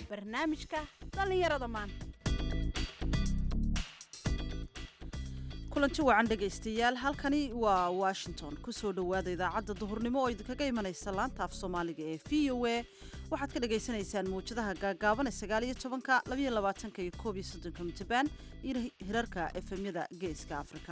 barnaamijka dhallinyarada maanta kulanti wacan dhegaystayaal halkani waa washington kusoo dhowaada idaacadda duhurnimo oo idinkaga imanaysa laanta af soomaaliga ee v o a waxaad ka dhagaysanaysaan mawjadaha gaagaaban ee sagaaliyo tobanka labayo labaatanka iyo koob iyo soddonka mitabaan iyo hirarka efemyada geeska afrika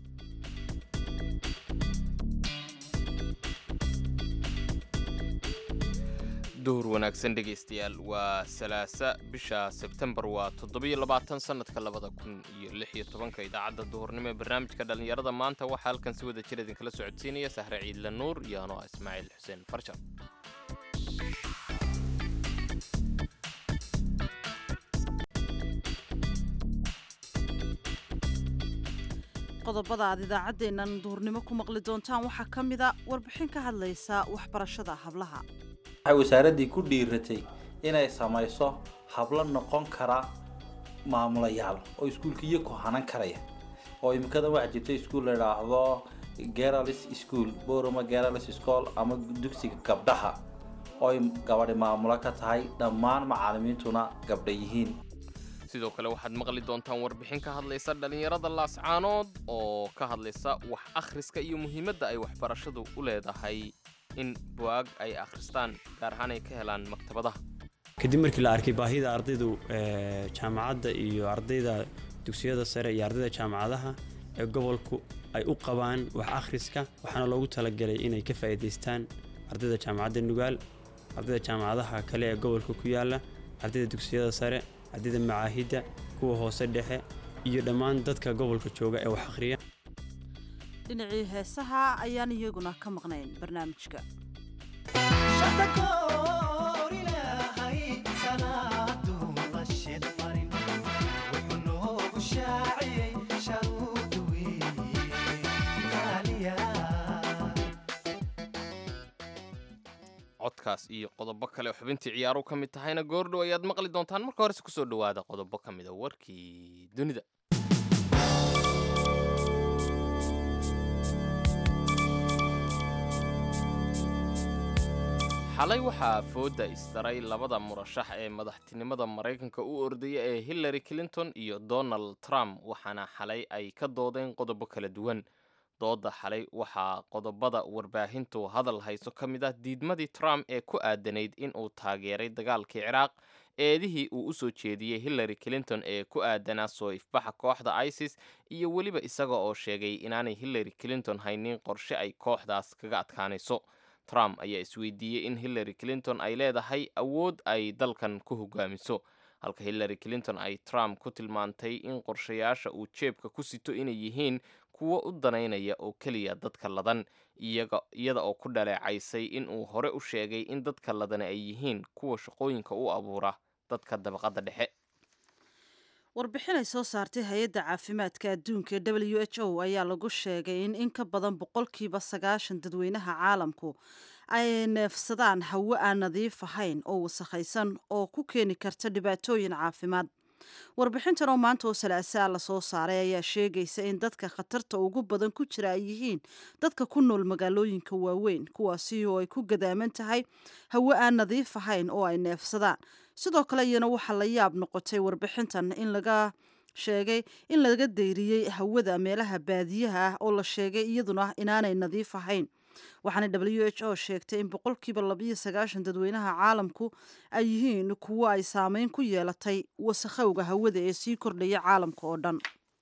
duhur wanaagsan dhegaystayaal waa salaasa bisha sebtembar waa toddobiyo labaatan sannadka labada kun iyo lix iyo tobanka idaacadda duhurnimo ee barnaamijka dhallinyarada maanta waxaa halkan si wada jir idinkala socodsiinaya sahre ciidle nuur iyo anoo ah ismaaciil xuseen farjan qodobada aad idaacaddeennan duhurnimo ku maqli doontaan waxaa ka mida warbixin ka hadlaysa waxbarashada hablaha waxay wasaaraddii ku dhiiratay inay samayso hablo noqon kara maamulayaal oo iskuulkiiyo ku hanan karaya oo imikadan waxaa jirta iskuul la idhaahdo geralis school boroma geralis school ama dugsiga gabdhaha ooy gabadhi maamulo ka tahay dhammaan macaalimiintuna gabdha yihiin sidoo kale waxaad maqli doontaan warbixin ka hadlaysa dhallinyarada laascaanood oo ka hadlaysa wax akhriska iyo muhiimadda ay waxbarashadu u leedahay in buwaag ay akhristaan gaar ahaan ay ka helaan maktabadaha kadib markii la arkay baahida ardaydu jaamacadda iyo ardayda dugsiyada sare iyo ardayda jaamacadaha ee gobolku ay u qabaan wax akhriska waxaana loogu talagalay inay ka faa'iidaystaan ardayda jaamacadda nugaal ardayda jaamacadaha kale ee gobolka ku yaala ardayda dugsiyada sare ardayda macaahidda kuwa hoose dhexe iyo dhammaan dadka gobolka jooga ee wax akhriya dhinacii heesaha ayaan iyaguna ka maqnayn barnaamijka codkaas iyo qodobo kale oo xubintii ciyaaru ka mid tahayna goordhow ayaad maqli doontaan marka horese kusoo dhowaada qodobo ka mida warkii dunida xalay waxaa fooda isdaray labada murashax ee madaxtinimada maraykanka u ordaya ee hillary clinton iyo donald trump waxaana xalay ay ka doodeen qodobo kala duwan dooda xalay waxaa qodobada warbaahintu hadal hayso ka mid ah diidmadii trump ee ku aadanayd in uu taageeray dagaalkii ciraaq eedihii uu u soo jeediyey hillary clinton ee ku aadanaa soo ifbaxa kooxda isis iyo weliba isaga oo sheegay inaanay hillary clinton haynin qorshe ay kooxdaas kaga adkaanayso trump ayaa isweydiiyey in hillary clinton ay leedahay awood ay dalkan ku hogaamiso halka hillary clinton ay trump ku tilmaantay in qorshayaasha uu jeebka ku sito inay yihiin kuwo u danaynaya oo keliya dadka ladan iyada oo ku dhaleecaysay in uu hore u sheegay in dadka ladani ay yihiin kuwa shaqooyinka u abuura dadka dabaqadda dhexe warbixin ay soo saartay hay-adda caafimaadka adduunka ee w h o ayaa lagu sheegay in in ka badan boqolkiiba sagaashan dadweynaha caalamku ay neefsadaan hawo aan nadiif ahayn oo wasakhaysan oo ku keeni karta dhibaatooyin caafimaad warbixintan oo maanta oo salaasaa lasoo saaray ayaa sheegaysa in dadka khatarta ugu badan ku jira ay yihiin dadka ku nool magaalooyinka waaweyn kuwaasi oo ay ku gadaaman tahay hawo aan nadiif ahayn oo ay neefsadaan sidoo kale iyana waxaa la yaab noqotay warbixintan in laga sheegay in laga dayriyey hawada meelaha baadiyaha ah oo la sheegay iyaduna inaanay nadiif ahayn waxaana w h o sheegtay in boqolkiiba labayo sagaashan dadweynaha caalamku ay yihiin kuwo ay saameyn ku yeelatay wasakhowga hawada ee sii kordhaya caalamka oo dhan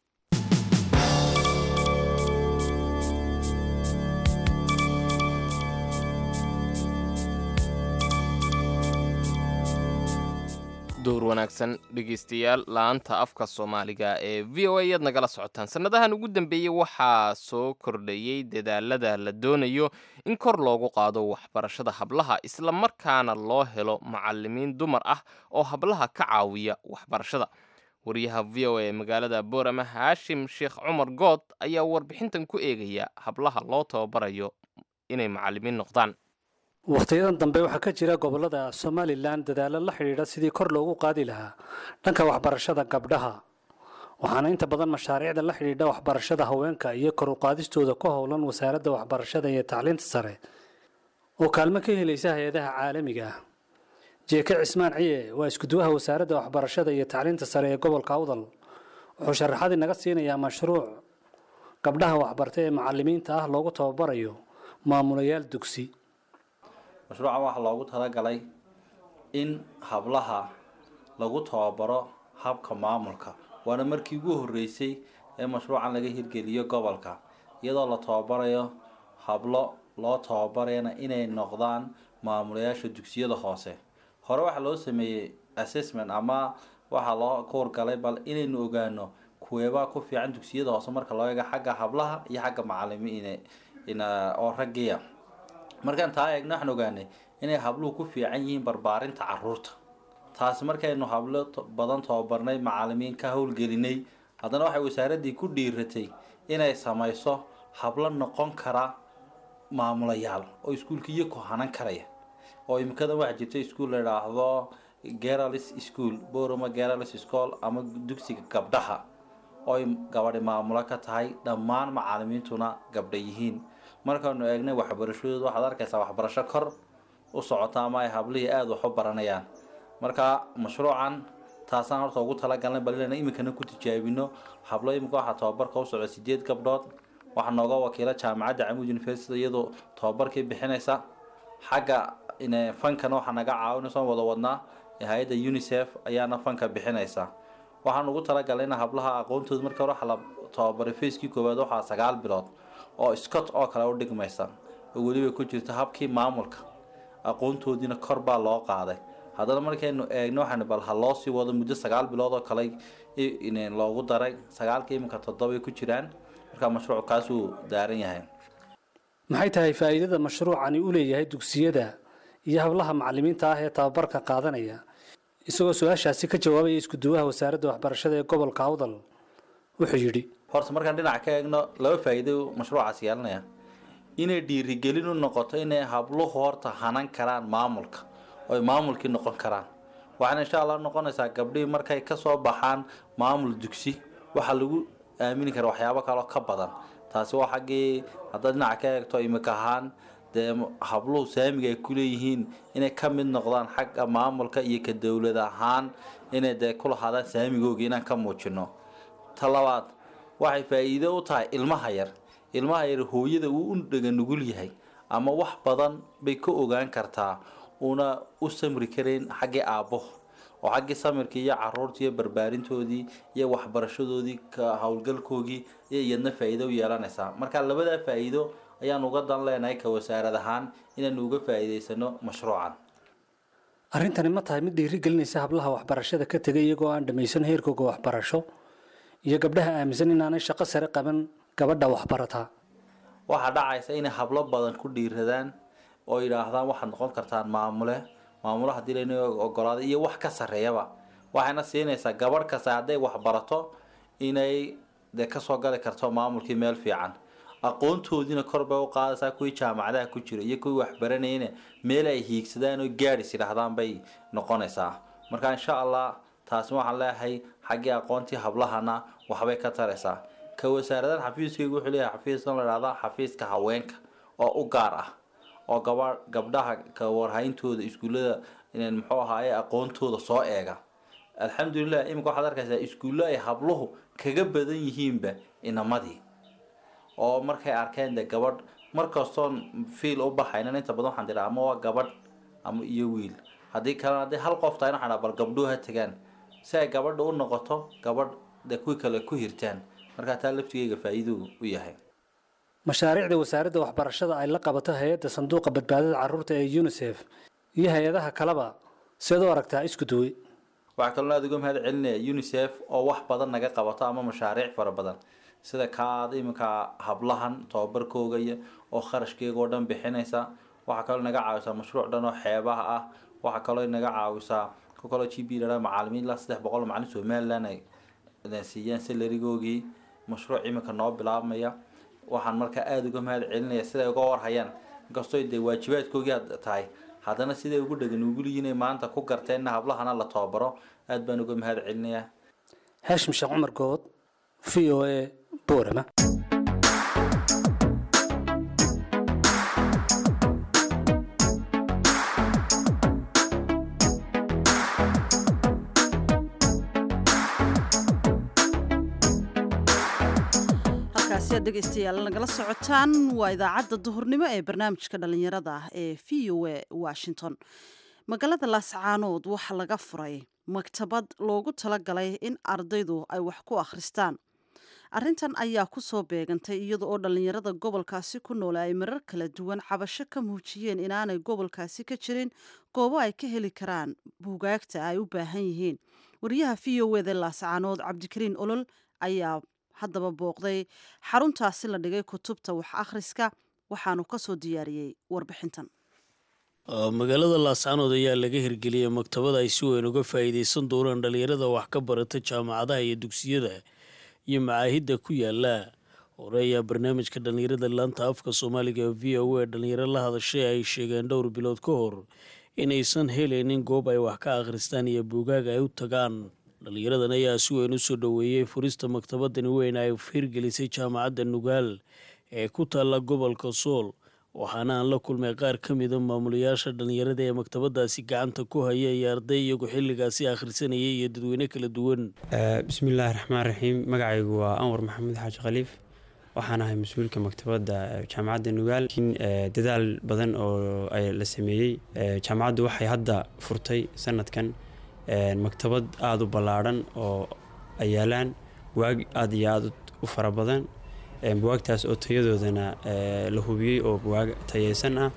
duhur wanaagsan dhegaystayaal la-anta afka soomaaliga ee v o a ayaad nagala socotaan sannadahan ugu dambeeyey waxaa soo kordhayey dadaalada la doonayo in kor loogu qaado waxbarashada hablaha isla markaana loo helo macalimiin dumar ah oo hablaha ka caawiya waxbarashada wariyaha v o a ee magaalada boorama haashim sheekh cumar good ayaa warbixintan ku eegaya hablaha loo tababarayo inay macalimiin noqdaan wakhtiyadan dambe waxaa ka jira gobollada somalilan dadaalo la xidhiidha sidii kor loogu qaadi lahaa dhanka waxbarashada gabdhaha waxaana inta badan mashaariicda la xidhiidha waxbarashada haweenka iyo kor u qaadistooda ku howlan wasaaradda waxbarashada iyo tacliinta sare oo kaalmo ka helaysa hay-adaha caalamiga ah jeeke cismaan ciye waa iskuduwaha wasaaradda waxbarashada iyo tacliinta sare ee gobolka awdal wuxuu sharaxadii naga siinayaa mashruuc gabdhaha waxbarta ee macalimiinta ah loogu tababarayo maamulayaal dugsi mashruucan waxaa loogu talagalay in hablaha lagu tababaro habka maamulka waana markii ugu horreysay ee mashruucan laga hirgeliyo gobolka iyadoo la tababarayo hablo loo tababarayana inay noqdaan maamulayaasha dugsiyada hoose hore waxaa loo sameeyey assessment ama waxaa loo kuwargalay bal inaynu ogaano kuweebaa ku fiican dugsiyada hoose marka loo eego xagga hablaha iyo xagga macalimiin oo raggiya markaan taa eegno waxaan ogaanay inay habluhu ku fiican yihiin barbaarinta caruurta taasi markaynu hablo badan tababarnay macalimiin ka howlgelinay haddana waxay wasaaraddii ku dhiiratay inay samayso hablo noqon kara maamulayaal oo iskuulkiiyo ku hanan karaya oo imikadan waxaa jirta iskuol la idhaahdo geralis school boroma geralis school ama dugsiga gabdhaha ooy gabadhi maamulo ka tahay dhammaan macalimiintuna gabdha yihiin markaanu eegnay waxbarashadooda waxaad arkaysaa waxbarasho kor u socota ama ay hablihii aada wax u baranayaan marka mashruucan taasaan horta ugu talagalnay bal inayna iminkana ku tijaabino hablo iminka waxaa tababarka u socda sideed gabdhood waxaa nooga wakiila jaamacadda camud university iyadoo tababarkii bixinaysa xagga fankana waxaa naga caawinaysa wada wadnaa hay-adda unicef ayaana fanka bixinaysa waxaan ugu talagalay in hablaha aqoontooda marka hore waxa la tababaray facekii koowaad waxaa sagaal bilood oo scott oo kale u dhigmaysa oo weliba ku jirta habkii maamulka aqoontoodiina kor baa loo qaaday haddana markaynu eegno waxaan bal ha loo sii wado muddo sagaal bilood oo kale loogu daray sagaalka iminka toddoba ku jiraan markaa mashruuc kaasuu daaran yahay maxay tahay faa'iidada mashruucani u leeyahay dugsiyada iyo hablaha macalimiinta ah ee tababarka qaadanaya isagoo su-aashaasi ka jawaabaya iskuduwaha wasaaradda waxbarashada ee gobolka awdal wuxuu yidhi horta markaan dhinac ka eegno laba faa'iido mashruucaas yeelanaya inay dhiirigelin u noqoto inay habluhu horta hanan karaan maamulka oo ay maamulkii noqon karaan waxaana insha allah noqonaysaa gabdhihii markay kasoo baxaan maamul dugsi waxaa lagu aamini kara waxyaabo kaloo ka badan taasi waa xaggii haddaad dhinaca ka eegto imika ahaan dee habluhu saamiga ay ku leeyihiin inay ka mid noqdaan xagga maamulka iyo ka dowlad ahaan inay dee ku lahaadaan saamigooga inaan ka muujino ta labaad waxay faa'iido u tahay ilmaha yar ilmaha yar hooyada uu u dhega nugul yahay ama wax badan bay ka ogaan kartaa una u samri karayn xaggii aabbuhu oo xaggii samirkii iyo caruurtii iyo barbaarintoodii iyo waxbarashadoodii ka howlgalkoogii iyo iyadna faa'iido u yeelanaysaa marka labadaa faa'iido ayaan uga dan leenahay ka wasaarad ahaan inaanu uga faa'iidaysano mashruucan arrintani ma tahay mid dhiiri gelinaysa hablaha waxbarashada ka tegay iyagoo aan dhammaysan heerkooga waxbarasho iyo gabdhaha aaminsan inaanay shaqo sare qaban gabadha waxbarataa waxaa dhacaysa inay hablo badan ku dhiiradaan oo yidhaahdaan waxaad noqon kartaan maamule maamulo haddii layna ogolaaday iyo wax ka sarreeyaba waxayna siinaysaa gabadh kasta hadday waxbarato inay dee kasoo gali karto maamulkii meel fiican aqoontoodiina kor bay u qaadaysaa kuwii jaamacadaha ku jira iyo kuwii waxbaranayna meel ay hiigsadaan oo gaadhis yidhaahdaan bay noqonaysaa marka insha allah taasi waxaan leeyahay xaggii aqoontii hablahana waxbay ka taraysaa ka wasaaradan xafiiskaygu wuxuu leeyahay xafiiskan la dhahdaa xafiiska haweenka oo u gaar ah oo gaba gabdhaha ka warhayntooda iskuullada muxuu ahaaye aqoontooda soo eega alxamdulilah iminka waxaad arkaysaa iskuullo ay habluhu kaga badan yihiinba inamadii oo markay arkeen de gabadh markastoon fiil u baxaynan inta badan waxaan tiraa ama waa gabadh ama iyo wiil haddii kalena haddii hal qof tahay waxaan bal gabdhuhu ha tagaan si ay gabadha u noqoto gabadh de kuwii kale ku hirtaan markaa taa laftigeyga faa'iiduu u yahay mashaariicda wasaaradda waxbarashada ay la qabato hay-adda sanduuqa badbaadada carruurta ee unisef iyo hay-adaha kaleba seed u aragtaa isku duwe waxaa kaloo aada uga mahad celinaya unisef oo wax badan naga qabato ama mashaariic fara badan sida kaad iminka hablahan tababarkooga iyo oo kharashkeega oo dhan bixinaysa waxaa kaloo naga caawisaa mashruuc dhan oo xeebaha ah waxaa kaloo naga caawisaa ku kaloo g b la macalimiin ilaa saddex boqol macalin somaliland ay siiyaan salarigoogii mashruuc iminka noo bilaabmaya waxaan markaa aada uga mahad celinaya siday uga warhayaan inkastoo dee waajibaadkoogii aad tahay haddana siday ugu dhegan uguliyiin ay maanta ku garteenna hablahana la tababaro aada baan uga mahad celinayaa haashim sheekh cumar good v o a boorama halkaasi aad dhegaystayaal nagala socotaan waa idaacadda duhurnimo ee barnaamijka dhallinyarada ah ee v o a washington magaalada laascaanood waxaa laga furay maktabad loogu talagalay in ardaydu ay wax ku akhristaan arrintan ayaa ku soo beegantay iyada oo dhallinyarada gobolkaasi ku noole ay marar kala duwan cabasho ka muujiyeen inaanay gobolkaasi ka jirin goobo ay ka heli karaan buugaagta ay u baahan yihiin wariyaha v o eda laascaanood cabdikariin olol ayaa haddaba booqday xaruntaasi la dhigay kutubta wax akhriska waxaanu ka soo diyaariyey warbixintan magaalada laascaanood ayaa laga hirgeliyey maktabada ay si weyn uga faa'iidaysan doonaan dhallinyarada wax ka barata jaamacadaha iyo dugsiyada iyo macaahidda ku yaala hore ayaa barnaamijka dhallinyarada laanta afka soomaaliga v o a dhallinyaro la hadashay ay sheegeen dhowr bilood ka hor inaysan helaynin goob ay wax ka akhristaan iyo buugaag ay u tagaan dhallinyaradan ayaa si weyn u soo dhoweeyey furista maktabadani weyn ay hirgelisay jaamacadda nugaal ee ku taalla gobolka sool waxaana aan la kulmay qaar ka mida maamulayaasha dhallinyarada ee maktabadaasi gacanta ku haya iyo arday iyagu xilligaasi akhrisanayay iyo dadweyne kala duwan bismillaahi raxmaan raxiim magacaygu waa anwar maxamed xaaji khaliif waxaan ahay mas-uulka maktabadda jaamacadda nugaal laakiin dadaal badan oo la sameeyey jaamacaddu waxay hadda furtay sanadkan maktabad aada u ballaadhan oo ay yaalaan buwaag aada iyo aada u fara badan buwaagtaas oo tayadoodana la hubiyey oo buwaag tayeysan ah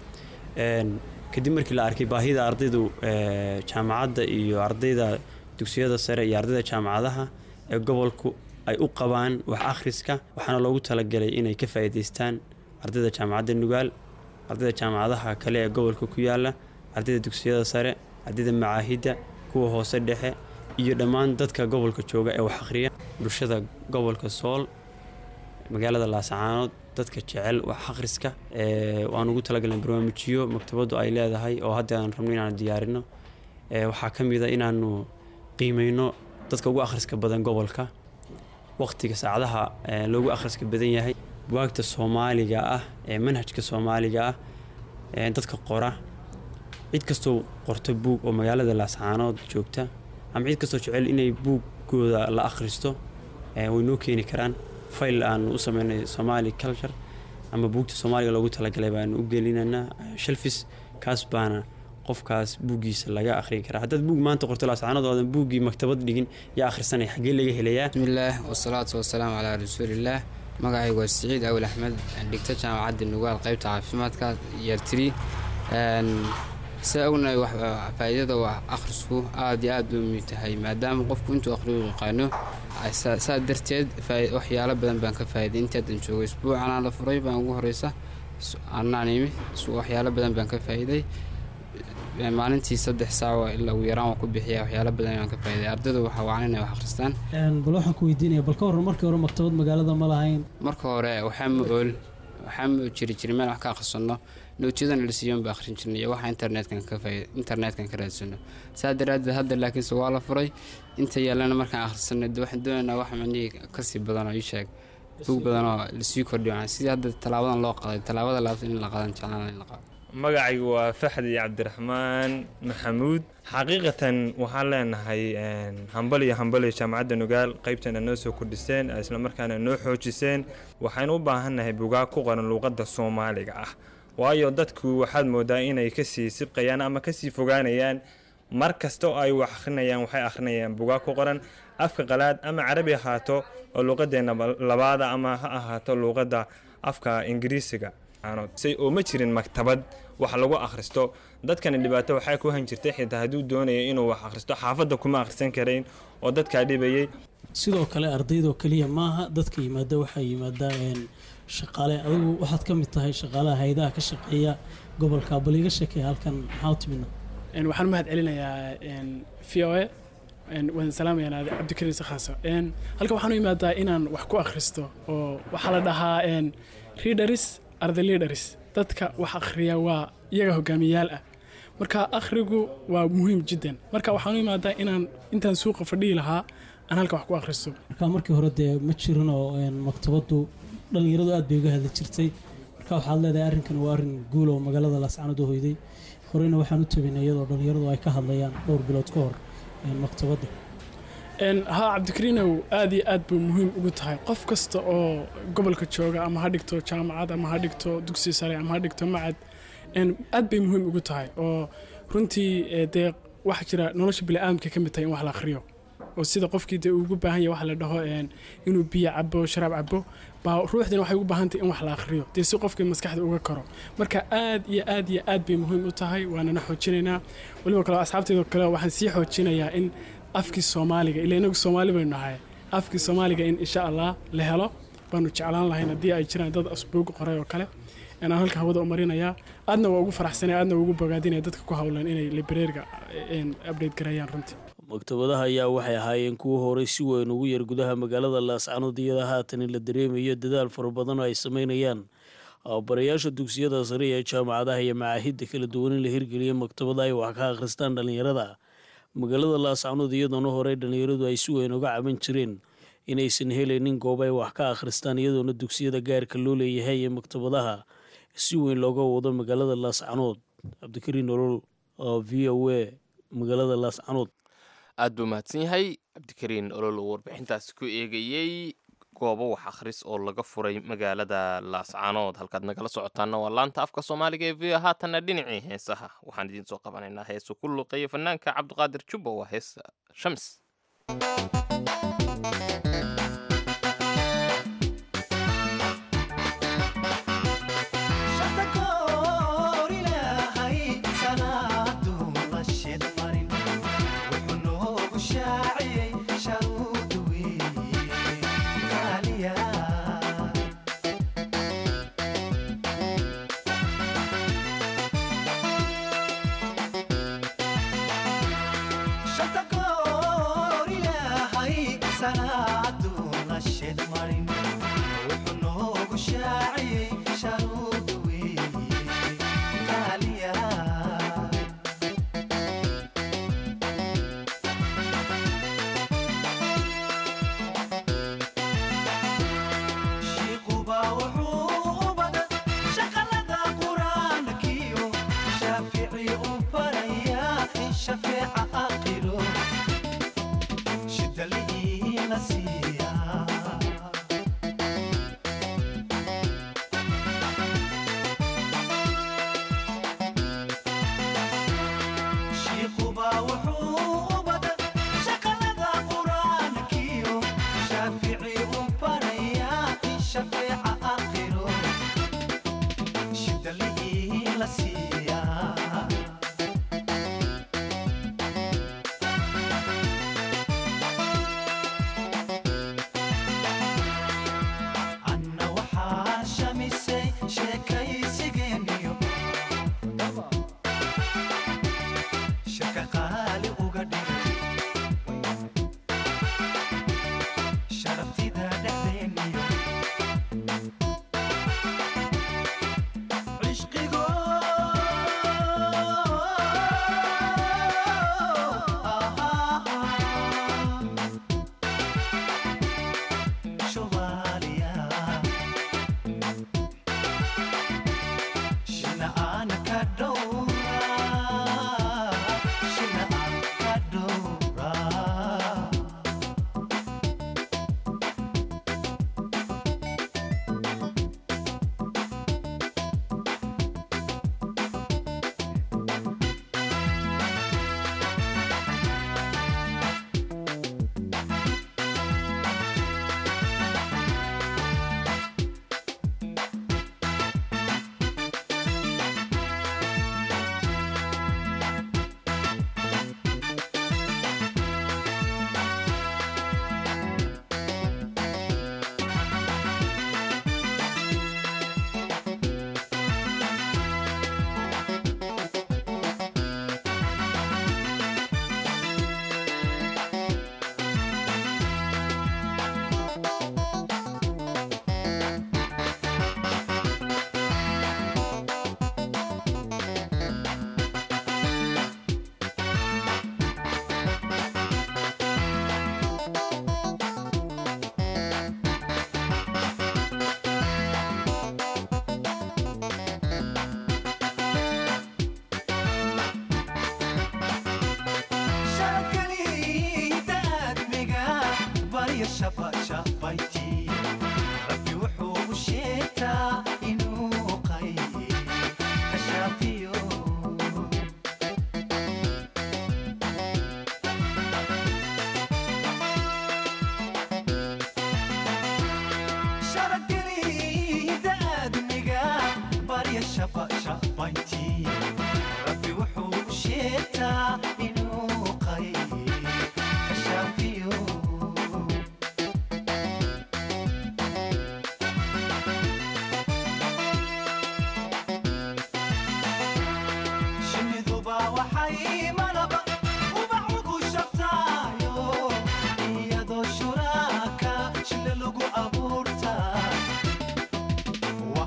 kadib markii la arkay baahida ardaydu jaamacadda iyo ardayda dugsiyada sare iyo ardayda jaamacadaha ee gobolku ay u qabaan wax akhriska waxaana loogu talagalay inay ka faa'iidaystaan ardayda jaamacadda nugaal ardayda jaamacadaha kale ee gobolka ku yaala ardayda dugsiyada sare ardayda macaahidda kuwa hoose dhexe iyo dhammaan dadka gobolka jooga ee wax akhriya bulshada gobolka sool magaalada laascaanood dadka jecel wax akhriska waan ugu talagalnay barnaamijyo maktabaddu ay leedahay oo hadda aan rabno inaanu diyaarino waxaa ka mid a inaanu qiimeyno dadka ugu akhriska badan gobolka waqtiga saacadaha loogu akhriska badan yahay buwaagta soomaaliga ah ee manhajka soomaaliga ah dadka qora cid kastoo qorto buug oo magaalada laascaanood joogta ama cid kastoo jecel inay buuggooda la akhristo way noo keeni karaan fayl aanu u sameynay somaali culture ama buugta soomaaliga loogu talagalay baanu u gelinaynaa shalfis kaas baana qofkaas buuggiisa laga akhrin karaa haddaad buug maanta qorto laascaanood oodan buuggii maktabad dhigin yaa akhrisanaya xaggee laga helayaa bismillaah wasalaatu wasalaamu calaa rasuulillaah magacaygu waa siciid awil axmed dhigta jaamacadda nugaal qaybta caafimaadka yartiri sida ognahay faa'iidada wax akhrisku aad iyo aad u muhiim tahay maadaama qofku intuu akhriyo yaqaano saa darteed waxyaalo badan baan ka faa'iiday intaadan joogo isbuucanaa la furay baan ugu horeysa anaan imi waxyaalo badan baan ka faa'iiday maalintii saddex saac ilaa ugu yaraan waa ku bixiya waxyaalo badan baan ka faa'iiday ardaydu waxaa wacan inay wax akhristaan bal waxaan ku weydiinaya bal ka warran markii hore maktabad magaalada ma lahayn marka hore waxaa ma ool waxaa ma jiri jiray meel wax ka akhrisanno nootiyadana la siiyoon baa akhrin jirnay iyo waxa internetkan ka faaid internetkan ka raadsano saa daraaddeed hadda laakiinse waa la furay inta yaallana markaan akhrisanay waxaan doonaynaa wax macnihii kasii badan oo ii sheeg bug badan oo lasii kordhiyo sidii hadda tallaabadan loo qaday tallaabada laabtan in la qadan jeclaan in la qado magacaygu waa faxdi cabdiraxmaan maxamuud xaqiiqatan waxaan leenahay hambal iyo hambal iyo jaamacadda nugaal qaybtana noo soo kordhiseen islamarkaana noo xoojiseen waxaynu u baahannahay bugaag ku qoran luuqadda soomaaliga ah waayo dadku waxaad moodaa inay kasii sibqayaan ama kasii fogaanayaan mar kasta oo ay wax akhrinayaan waxay akhrinayaan bugaag ku qoran afka qalaad ama carabi ahaato oo luuqadeenna labaada ama ha ahaato luuqadda afka ingiriisiga oo ma jirin maktabad wax lagu akhristo dadkani dhibaato waxaa ku han jirtay xitaa hadduu doonaya inuu wax akhristo xaafadda kuma akhrisan karayn oo dadkaa dhibayay sidoo kale ardaydoo keliya maaha dadka yimaada waxaa yimaada shaqaale adigu waxaad ka mid tahay shaqaalaha hayadaha ka shaqeeya gobolka bal iga sheekeeya halkan maxaa u timidna waxaan mahad celinayaa v o a waan salaamayaa cabdikariin sakhaaso halkan waxaan u imaadaa inaan wax ku akhristo oo waxaa la dhahaa readers arday leaders dadka wax akhriya waa iyaga hogaamiyayaal ah marka akhrigu waa muhiim jiddan marka waxaan u imaadaa inaan intaan suuqa fadhihi lahaa aan halka wax ku akhristo marka markii hore dee ma jirin oo maktabaddu dhallinyaradu aad bay uga hadli jirtay marka waxaad leedahay arrinkan waa arrin guul oo magaalada laascanood u hoyday horeyna waxaan u tabinay iyadoo dhallinyaradu ay ka hadlayaan dhowr bilood ka hor maktabadda Een, haa cabdikariinow aad iyo aad buu muhiim ugu tahay qof kasta oo gobolka jooga ama ha dhigto jaamacad ama ha dhigto dugsi sare ama ha dhigto macad een, aad bay muhiim ugu tahay oo runtii ee, dee waxaa jira nolosha bini'aadamka ka mid tahay in wax la akhriyo oo sida qofkii dee uu ugu baahan yahay waxa la dhaho een, inuu biyo cabo sharaab cabo baa ruuxdina waxay ugu baahan tahay in wax la akhriyo dee si qofkii maskaxda uga karo marka aad iyo aad iyo aad bay muhiim u tahay waanana xoojinaynaa weliba kale asxaabteedoo kale waxaan sii xoojinayaa in afkii soomaaliga ila inagu soomaali baynu nahay afkii soomaaliga in insha allah la helo baanu jeclaan lahayn haddii ay jiraan dad asbuug qoray oo kale aan halka hawada u marinayaa aadna waa ugu faraxsanaya aadna waa ugu bogaadinaya dadka ku hawlan inay librariga update gareeyaan runtii maktabadaha ayaa waxay ahaayeen kuwo horey si weyn ugu yar gudaha magaalada laascanood iyada haatan in la dareemayo dadaal fara badan oo ay sameynayaan barayaasha dugsiyada sare ee jaamacadaha iyo macaahidda kala duwan in la hirgeliya maktabada ay wax ka akhristaan dhallinyarada magaalada laascanood iyadoona horey dhallinyaradu ay si weyn uga caban jireen inaysan helaynin goob ay wax ka akhristaan iyadoona dugsiyada gaarka loo leeyahay ee maktabadaha si weyn looga wado magaalada laascanood cabdikariin nolol oo v o a magaalada laascanood aad buu mahadsan yahay cabdikariin olol uu warbixintaasi ku eegayey goobo wax akhris oo laga furay magaalada laascanood halkaad nagala socotaana waa laanta afka soomaaliga ee v o haatanna dhinacii heesaha waxaan idiin soo qabanaynaa heesu ku luuqeeya fanaanka cabdiqaadir jubba waa hees shams عشقي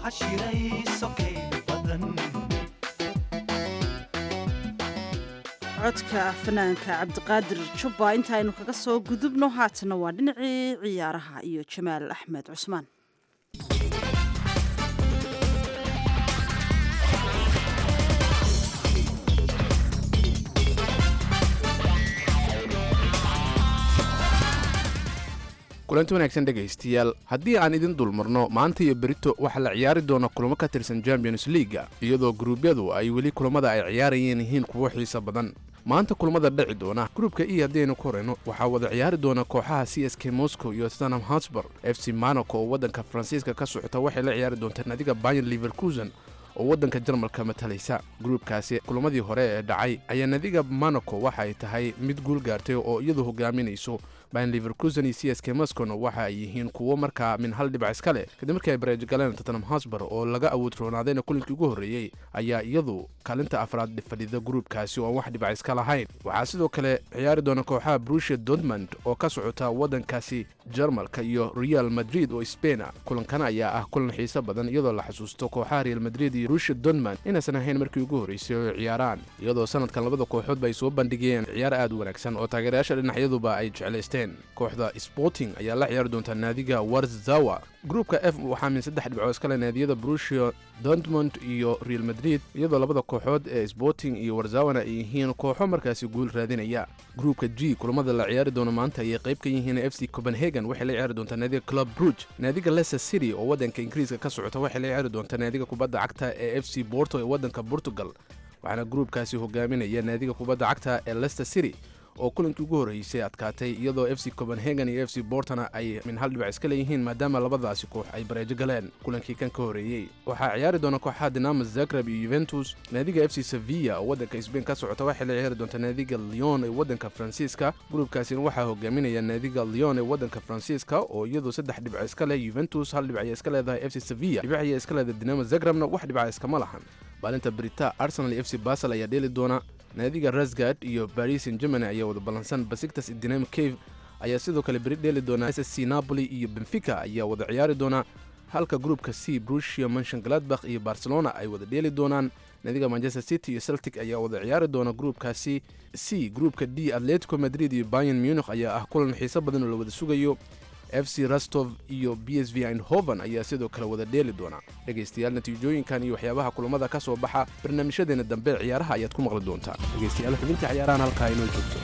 codka fanaanka cabdiqaadir jubba intaaynu kaga soo gudubno haatana waa dhinacii ciyaaraha iyo jamaal axmed cusmaan kulanti wanaagsan dhegaystayaal haddii aan idin dulmarno maanta iyo berito waxaa la ciyaari doona kulamo ka tirsan champions leaga iyadoo gruubyadu ay weli kulamada ay ciyaarayeen yihiin kuwo xiiso badan maanta kulamada dhici doona gruubka e haddaynu ku horeyno waxaa wada ciyaari doona kooxaha c s k moscow iyo stanham hotspur f c monaco oo waddanka faransiiska ka socota waxay la ciyaari doontaa nadiga bayan liverkusen oo waddanka jarmalka matalaysa gruubkaasi kulamadii hore ee dhacay ayaa nadiga monaco waxa ay tahay mid guul gaartay oo iyadu hogaaminayso bayan liverkusen iyo c s k moscowna waxa ay yihiin kuwo markaa min hal dhibac iska leh kadib markii ay bareej galeen tottenham hosbar oo laga awood roonaadayna kulinkii ugu horreeyey ayaa iyadu kaalinta afraad fadhida gruubkaasi oo aan wax dhibac iska lahayn waxaa sidoo kale ciyaari doona kooxaha brusia dortmund oo ka socota waddankaasi jarmalka iyo real madrid oo spain ah kulankan ayaa ah kulan xiiso badan iyadoo la xasuusto kooxaha real madrid iyo brusia dortmund inaysan ahayn markii ugu horreysay oo ciyaaraan iyadoo sanadkan labada kooxoodba ay soo bandhigeen ciyaar aad u wanaagsan oo taageerayaasha dhinacyaduba ay jeclaysteen kooxda sporting ayaa la ciyaari doonta naadiga warzawa gruupka f waxaa min saddex dhibcood iskale naadiyada brusia dortmund iyo real madrid iyadoo labada kooxood ee sporting iyo warzawana ay yihiin kooxo markaasi guul raadinaya gruupka g kulamada la ciyaari doono maanta ayay qayb ka yihiin f c copenhagen waxay la ciyaari doontaa naadiga club bruge naadiga leicester city oo waddanka ingiriiska ka socota waxay la ciyaari doontaa naadiga kubadda cagta ee f c borto ee waddanka portugal waxaana gruupkaasi hogaaminaya naadiga kubadda cagta ee leicester city oo kulankii ugu horreysay adkaatay iyadoo f c copenhagen iyo f c bortona ay min hal dhibac iska leeyihiin maadaama labadaasi koox ay bareejo galeen kulankii kan ka horreeyey waxaa ciyaari doona kooxaha dinamo zagreb iyo yuventus naadiga f c sevilla oo waddanka sbain ka socota waxay la ciyaari doontaa naadiga leon ee waddanka faransiiska gruubkaasina waxaa hogaaminaya naadiga leon ee waddanka faransiiska oo iyadu saddex dhibco iska leh yuventus hal dhibac ayay iska leedahay f c sevilla dhibac ayay iska leedahay dinamo zagrebna wax dhibaca iskama lahan maalinta brita arsenal iyo f c basel ayaa dheeli doona naadiga rasgard iyo baris in germany ayaa wada ballansan basiktas dinamo cave ayaa sidoo kale beri dheeli doona s c napoli iyo benfica ayaa wada ciyaari doona halka gruupka c brusia manshon gladbach iyo barcelona ay wada dheeli doonaan naadiga manchester city iyo celtic ayaa wada ciyaari doona gruupkaasi c gruupka d atletico madrid iyo bayan munich ayaa ah kulan xiiso badan oo la wada sugayo f c rastov iyo b s v eindhoven ayaa sidoo kale wada dheeli doona dhegaystayaal natiijooyinkan iyo waxyaabaha kulamada ka soo baxa barnaamijyadeena dambe ciyaaraha ayaad ku maqli doontaa dhegaystayaal xubinta ciyaarahan halkaa inoo joogto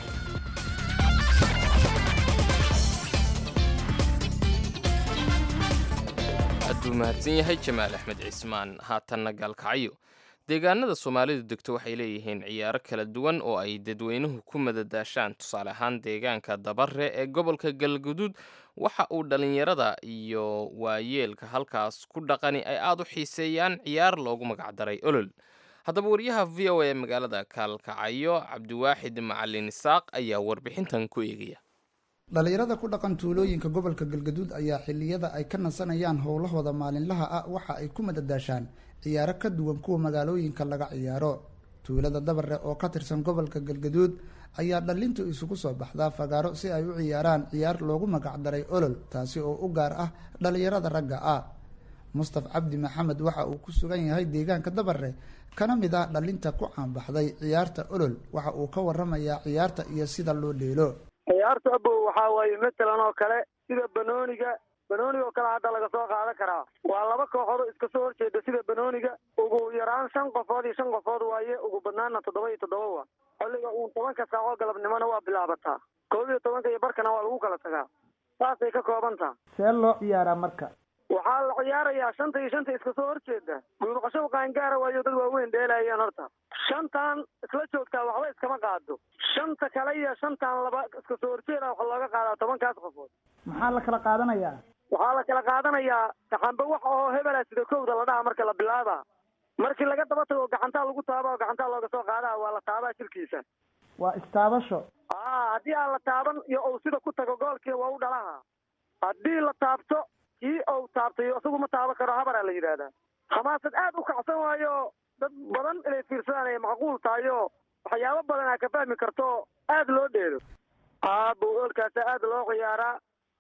aaduu mahadsan yahay jamaal axmed cismaan haatanna gaalkacyo deegaanada soomaalidu degto waxay leeyihiin ciyaaro kala duwan oo ay dadweynuhu ku madadaashaan tusaale ahaan deegaanka dabare ee gobolka galguduud waxa uu dhallinyarada iyo waayeelka halkaas ku dhaqani ay aada u xiiseeyaan ciyaar loogu magacdaray olol haddaba wariyaha v o a ee magaalada kaalkacayo cabdiwaaxid macalin isaaq ayaa warbixintan ku eegaya dhallinyarada ku dhaqan tuulooyinka gobolka galgaduud ayaa xilliyada ay ka nasanayaan howlahooda maalinlaha ah waxa ay ku madadaashaan ciyaaro ka duwan kuwa magaalooyinka laga ciyaaro tuulada dabare oo ka tirsan gobolka galgaduud ayaa dhallintu isugu soo baxdaa fagaaro si ay u ciyaaraan ciyaar loogu magacdaray olol taasi oo u gaar ah dhallinyarada ragga ah mustaf cabdi maxamed waxa uu ku sugan yahay deegaanka dabare kana mid ah dhallinta ku caanbaxday ciyaarta olol waxa uu ka waramayaa ciyaarta iyo sida loo dheelo ciyaarta abow waxaa waaye matalan oo kale sida banooniga banooniga oo kale hadda laga soo qaadan karaa waa laba kooxood oo iska soo horjeeda sida banooniga ugu yaraan shan qofood iyo shan qofood waaye ugu badnaana toddoba iyo toddoba wa xilliga uun tobanka saaco galabnimona waa bilaabataa koob iyo tobanka iyo barkana waa lagu kala tagaa saasay ka kooban taha see loo ciyaaraa marka waxaa la ciyaarayaa shanta iyo shanta iska soo horjeeda guurqasho qaangaara waayo dad waaweyn dheelayaan horta shantan isla joogtaa waxba iskama qaado shanta kale iyo shantan laba iska soo horjeeda waxa looga qaadaa tobankaas qofood maxaa la kala qaadanayaa waxaa la kala qaadanayaa gaxanba wax oo hebela sida kowda la dhaha marka la bilaaba markii laga daba tago gacantaa lagu taaba oo gacantaa looga soo qaadaa waa la taabaa jirkiisa waa istaabasho a haddii aan la taaban iyo uu sida ku tago goolkii waa u dhalaha haddii la taabto kii ou taabtay isagu ma taaban karo habaraa la yidhaahdaa hamaasad aad u kacsan waayo dad badan inay fiirsadaan ay macquul tahay oo waxyaabo badan aa ka fahmi karto aad loo dheelo aabo oolkaasa aad loo ciyaaraa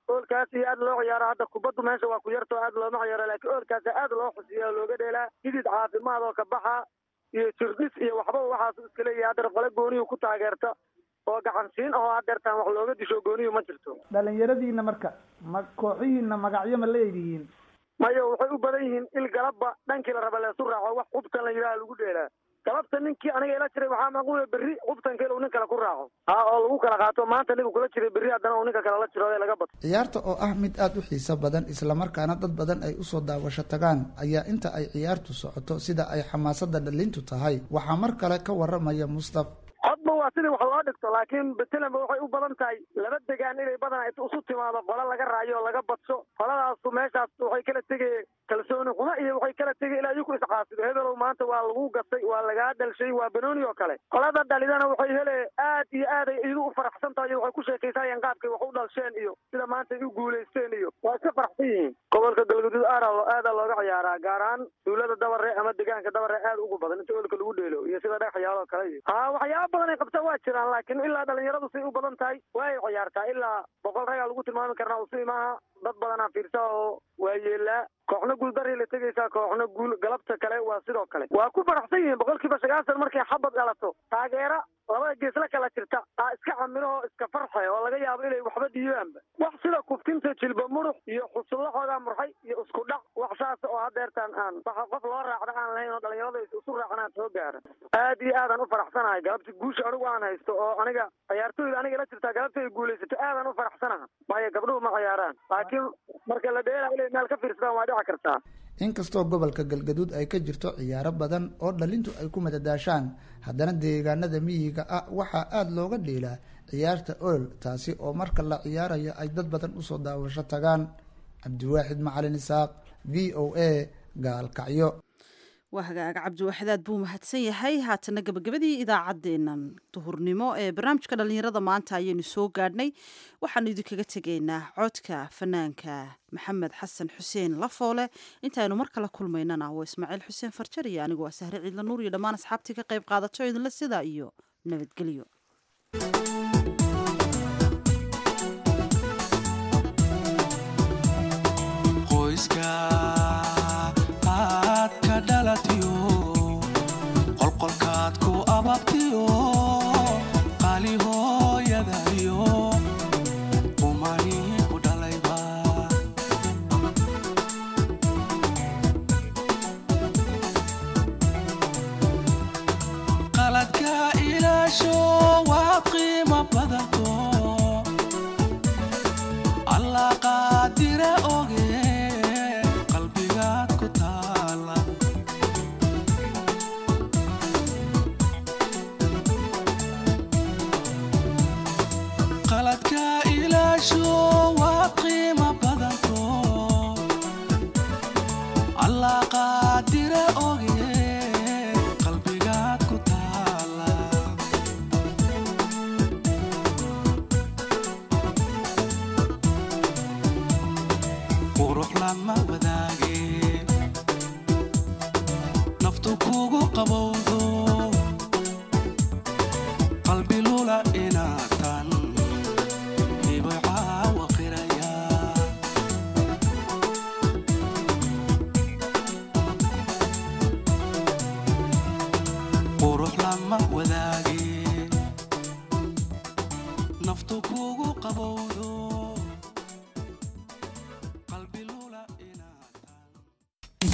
oolkaas iyo aad loo ciyaaro hadda kubaddu meesha waa ku yarto aad looma ciyaaro laakiin oolkaas aad loo xusiya oo looga dheelaa hidid caafimaad oo ka baxa iyo jirdhis iyo waxba waxaas iska leeyahay haddana qole gooniyu ku taageerta oo gacansiin ahoo hadeertaan wax looga disho gooniyu ma jirto dhalinyaradiina marka ma kooxihiina magacyo ma leedihiin mayo waxay u badan yihiin il galabba dhankii la raba leesu raaco wax qubtan la yidhaha lagu dheelaa galabta ninkii aniga ila jiray waxaa macquula berri qubtanka inuu nin kale ku raaco ha oo lagu kala qaato maanta ninka kula jiray berri haddana uu ninka kale la jiro ee laga bato ciyaarta oo ah mid aad u xiiso badan islamarkaana dad badan ay usoo daawasho tagaan ayaa inta ay ciyaartu socoto sida ay xamaasada dhalintu tahay waxaa mar kale ka waramaya mustaf codba waa sidii wax loo dhigto laakiin betelenba waxay u badan tahay laba degaan inay badan isu timaado qole laga raayo oo laga badso qoladaasu meeshaas waxay kala tegay kalsooni xumo iyo waxay kala tegay ilaa iyaku iscaasido hebelow maanta waa lagu gatay waa lagaa dhalshay waa banooni oo kale qolada dhalidana waxay hele aad iyo aaday idu u faraxsan tahay iyo waxay ku sheekaysayeen qaabkay wax u dhalsheen iyo sida maanta ay u guulaysteen iyo waa iska faraxsan yihiin gobolka galguduud aara aada looga ciyaaraa gaar ahaan duulada dabare ama degaanka dabare aad ugu badan inta oolka lagu dheelo iyo sida dhagaxyaalo kale iyo ha waxyaaba badan ay qabta waa jiraan laakiin ilaa dhalinyaradu say u badan tahay way ciyaartaa ilaa boqol ragaa lagu tilmaami karnaa usi maaha dad badanaa fiirsa oo waa yeelaa kooxna guuldaray la tegaysaa kooxna guul galabta kale waa sidoo kale waa ku faraxsan yihiin boqolkiiba sagaashan markay xabad dhalato taageera labada geesla kala jirta aa iska camilahoo iska farxe oo laga yaabo inay waxba dhiibaanba wax sida kuftinta jilba murux iyo xusullahooda murxay iyo isku dhac wax saas oo hadeertaan aan waxa qof loo raacda aan lahayn oo dhalinyarada isu raacanaan soo gaara aad iyo aadaan u faraxsanahay galabti guusha anigu aan haysto oo aniga ciyaartooyda aniga la jirtaa galabta ay guulaysato aadaan u faraxsanaha maayo gabdhuhu ma ciyaaraan laakiin marka la dheela inay meel ka fiirsadaan waa dhici kartaa inkastoo gobolka galgaduud ay ka jirto ciyaaro badan oo dhalintu ay ku madadaashaan haddana deegaanada miyiga ah waxaa aada looga dheelaa ciyaarta ool taasi oo marka la ciyaarayo ay dad badan usoo daawasho tagaan cabdiwaaxid macalin isaaq v o a gaalkacyo waa hagaaga cabdiwaaxidaad buu mahadsan yahay haatana gabagabadii idaacaddeennan duhurnimo ee barnaamijka dhallinyarada maanta ayaynu soo gaadhnay waxaanu idinkaga tegaynaa codka fanaanka maxamed xasan xuseen lafoole intaaynu mar kale kulmaynana waa ismaaciil xuseen farjar iyo anigu waa sahre ciidla nuur iyo dhammaan asxaabtii ka qayb qaadato idinla sidaa iyo nabadgelyo qolqolkaad ku ababtiyo qaali hooyadayo umani ku dhalayba qaladka ilaasho waa qiimo badanto allah qaadire oge qalbigaad ku taala qaladka ilaasho waa qiimo badanto allah qaadire oge qalbigaad ku taala qurux lama wadaage naftu kugu qabowdo qalbi lula inaatan qurux lama wadaage naftu kugu qabow